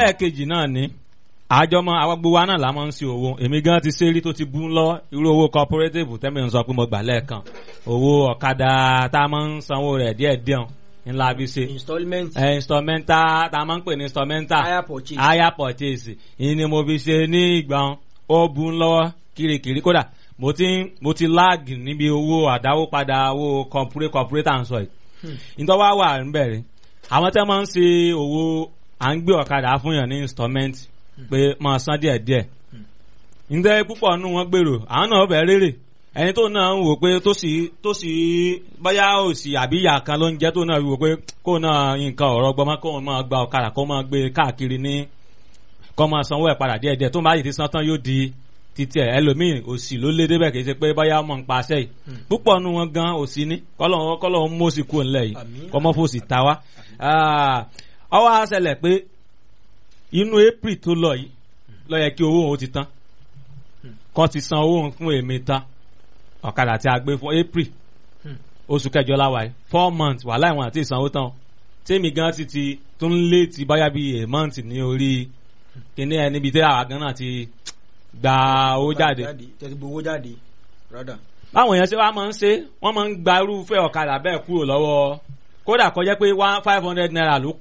ẹlẹ́ẹ̀kejì náà ni àjọmọ àwọn gbogbo wa náà la máa ń ṣe owó èmi gan ti ṣe rí tó ti bú lọ irú owó cooperative tẹ́mi ń sọ pé mo gbà lẹ́ẹ̀kan owó ọ̀kadà tá a máa ń sanwó rẹ̀ díẹ̀ díẹ̀ ńlá bí ṣe installment ẹ instrumental tá a máa ń pè ní instrumental hire purchase hire purchase ìyẹn ni mo fi ṣe ní ìgbà ó bú lọ́wọ́ kirikiri kódà mo ti mo ti lag níbi owó àdáwó padà owó corporate corporate à ń sọ yìí nítorí wá wà ń bẹ̀rẹ̀ àwọn tẹ́ máa ń ṣe owó à ń gbé ọ̀kadà fún yàn ní installment pé máa san díẹ̀ díẹ̀ ǹjẹ́ púpọ̀ nù wọ́n gbèrò àwọn náà bẹ̀ rèrè ẹni tó náà ń wò pé tó sì tó sì bóyá òsì àbí ìyá kan ló ń jẹ́ tó náà wò pé kó náà nǹkan ọ̀rọ̀ gbọmọ kó máa gba ọ̀kadà kó máa gbé káàkiri ní kó máa sanwó ẹ̀ padà díẹ̀ díẹ̀ tó máa yìí ti san tán yóò di títí ẹ̀ ẹlòmíì òsì ló lé débẹ̀ kì í ṣe pé bóyá ọmọ ń pa aṣẹ́ yìí púpọ̀ nù wọn gan òsì ní kọ́lọ́ kọ́lọ́ ń mọ́sí kú ńlẹ̀ yìí Àmín. kọ́mọ́ fòsì ta wá ọwọ́ àṣẹlẹ̀ pé inú april tó lọ yìí lọ yẹ kí owó òun ti tán kọ́ ti san owó òun fún èmi tán ọ̀kadà tí a gbé fún april Hmm. oṣù kẹjọ láwa yìí four months wàhálà ìwọ̀n àti ìsanwó tán tèmi gan ti ti tún lé ti báyà bíi a month ní orí kíní ẹ níbi tí àwa gan náà ti gba owó jáde tẹ̀sí gbowó jáde rádà báwọn èèyàn ṣe wá máa ń ṣe wọ́n máa ń gba irúfẹ́ ọ̀kadà bẹ́ẹ̀ kúrò lọ́wọ́ kódà kọjá pé one five hundred naira ló